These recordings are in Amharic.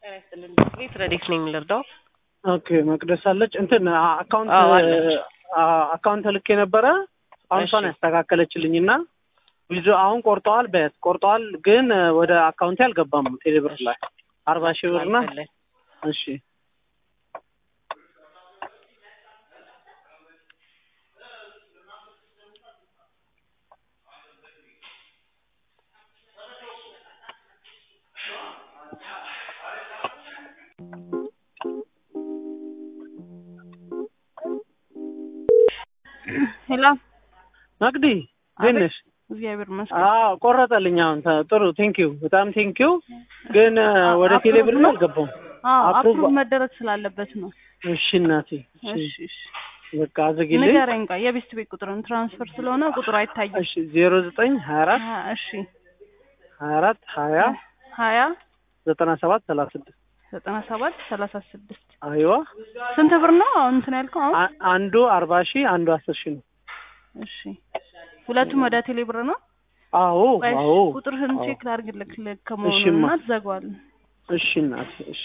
ጤና ይስጥልን። ቤት ረዴት ነኝ ልርዳው? ኦኬ መቅደስ አለች። እንትን አካውንት አዎ፣ አለች። አካውንት ልክ የነበረ አሁንሷን እሺ። ያስተካከለችልኝ እና ዊዞ አሁን ቆርጠዋል በት ቆርጠዋል፣ ግን ወደ አካውንቴ አልገባም። ቴሌብር ላይ አርባ ሺህ ብር ና አልፈለግ። እሺ ሄሎ መቅዲ እንዴት ነሽ? እግዚአብሔር ይመስገን። አዎ ቆረጠልኝ። አሁን ተ- ጥሩ ቴንኪው፣ በጣም ቴንኪው። ግን ወደ አፕሩቭ ቴሌብር ነው? አልገባም። አዎ አፕሩቭ- አፕሩቭ መደረግ ስላለበት ነው። እሺ እናቴ፣ እሺ እሺ እሺ በቃ አዘግልኝ። ንገረኝ። ቆይ የቤስት ቤት ቁጥርን ትራንስፈር ስለሆነ ቁጥሩ አይታይም። እሺ ዜሮ ዘጠኝ ሀያ አራት ሀያ እሺ ሀያ አራት ሀያ ሀያ ዘጠና ሰባት ሰላሳ ስድስት ዘጠና ሰባት ሰላሳ ስድስት አይዋ ስንት ብር ነው አሁን እንትን ያልከው? አሁን አ- አንዱ አርባ ሺህ አንዱ አስር ሺህ ነው። እሺ ሁለቱም ወደ ቴሌ ብር ነው። አዎ ቆይ አዎ ቁጥርህን አዎ። ቼክ ላድርግልህ ልክ ከመሆኑን እሺማ። እና ትዘጋዋለህ። እሺ እናቴ እሺ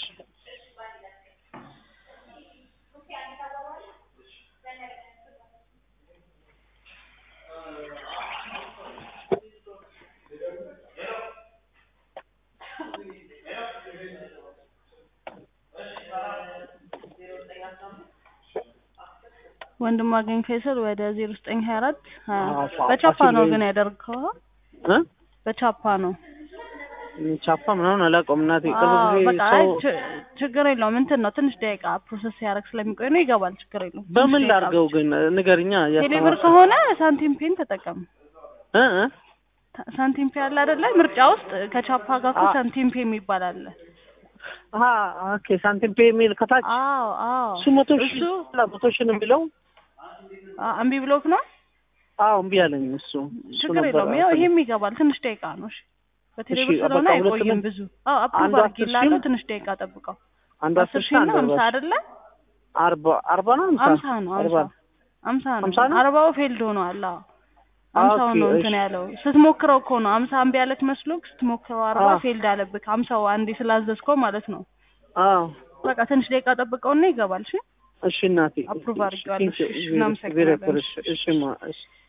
ወንድም አገኝ ፈይሰል ወደ ዜሮ ዘጠኝ ሀያ አራት አዎ፣ ፋ- በቻፓ ፋሲል ነው ወይ- ግን ያደርገው እ በቻፓ ነው። ቻፓ ምናምን አላውቀውም እናቴ። ቅርብ አዎ፣ ጊዜ በቃ ሰው አይ ች- ችግር የለውም እንትን ነው ትንሽ ደቂቃ ፕሮሰስ ሲያደርግ ስለሚቆይ ነው ይገባል። ችግር የለውም። ትንሽ በምን ደቂቃ ላድርገው ግን ንገርኛ። ቴሌብር እያስተማርኩ ከሆነ ሳንቲም ፔን ተጠቀም። እ እ ታ- ሳንቲም ፔ አለ አይደለ? ምርጫ ውስጥ ከቻፓ ጋር እኮ አ- ሳንቲም ፔ የሚባል አለ። አሀ ኦኬ ሳንቲም ፔ የሚል ከታች አዎ አዎ። እሱ መቶ ሺህ እሱ መቶ ሺህ ነው የሚለው። አ- እምቢ ብሎክ ነው። አዎ እምቢ አለኝ እሱ እሱ ችግር ነበር የለውም። ያው እንትን- ይሄም ይገባል። ትንሽ ደቂቃ ነው። እሺ በቴሌብር እሺ፣ ስለሆነ በቃ ሁለት አይቆይም ነው። ብዙ። አዎ አፕሩቭ አንዱ አስር አድርጌልሃለሁ። ሺህ ትንሽ ደቂቃ ጠብቀው። አንዱ አስር አስር ሺህ ሺህ እና አንዱ ሀምሳ አርባ አይደለ? አርባ አርባ ነው ሀምሳ ሀምሳ ነው አርባ ሀምሳ ሀምሳ ነው። ሀምሳ ነው? አርባው ፌልድ ሆኗል። አዎ ሀምሳው ኦኬ፣ ነው እንትን እሺ። ያለው ስትሞክረው እኮ ነው ሀምሳ እምቢ ያለክ መስሎክ ስትሞክረው አርባ አዎ። ፌልድ አለብክ። ሀምሳው አንዴ ስላዘዝከው ማለት ነው። አዎ በቃ ትንሽ ደቂቃ ጠብቀውና ይገባል። እሺ እሺ እናቴ አፕሩቭ አድርጌዋለሁ። እሺ፣ እሺ፣ እሺ፣ እናመሰግናለን። እሺ፣ እሺ፣ እሺ፣ ማ- እሺ